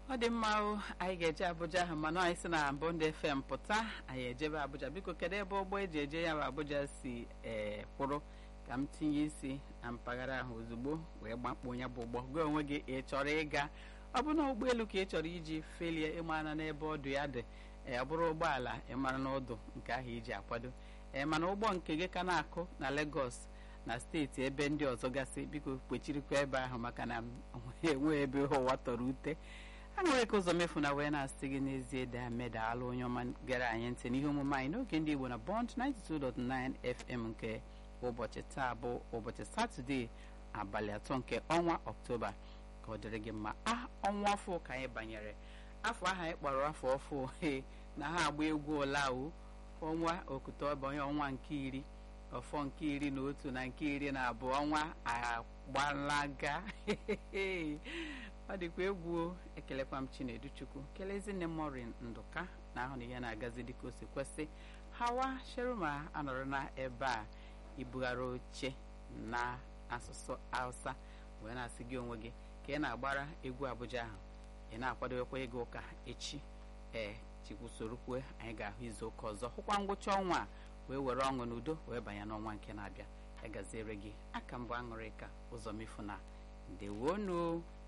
ọ dị mma o anyị ga-eje Abuja ahụ mana anyị si na Bond FM pụta anyị ejebe Abuja biko kedu ebe ụgbọ eji eje ya bụ Abuja si ee kwụrụ ka m tinye isi na mpaghara ahụ ozugbo wee gbakpọ ya bụ ụgbọ gị onwe gị ị chọrọ ịga ọ bụ na ụgbọelu ka ị chọrọ iji felie ịmara n'ebe ọdụ ya dị ee ọ bụrụ ụgbọala ịmara n'ọdụ nke ahụ iji akwado ee mana ụgbọ nke gị ka na-akụ na Lagos na steeti ebe ndị ọzọ gasị biko kpechirikwa ebe ahụ maka na enwe ebe ụwa tọrọ ute a nwere ka ụzọ mefu na wee na-asị gị n'ezie dameda alụ onye ọma gara anyị ntị n'ihe omume anyị n'oge ndị Igbo na Bond 92.9 FM nke ụbọchị taa bụ ụbọchị satọde abalị atọ nke ọnwa ọktoba ka ọ dịrị gị mma a ọnwa afọ ka anyị banyere afọ ahụ anyị kpọrọ afọ ọfụ he na ha agba egwu olawu ọnwa okutoba onye ọnwa nke iri ọfọ nke iri na otu na nke iri na abụọ ọnwa agbalaga ọ dịkwa egwu ekelekwa m chinedu chukwu kelezinne morin ndụka na ahụ na ihe na-agazi dịka o si kwesị hawa sheruma anọrọ na ebe a ibugharị oche na asụsụ hausa wee na-asị gị onwe gị ka ị na-agbara egwu abuja ahụ ị na-akwadowekwa ịga ụka echi ee chikwusorokwe anyị ga-ahụ izu ụka ọzọ hụkwa ngwụcha ọnwa a wee were ọṅụ n'udo wee banye n'ọnwa nke na-abịa ya gaziere gị aka mbụ aṅụrị ka ụzọ mefu na ndewonu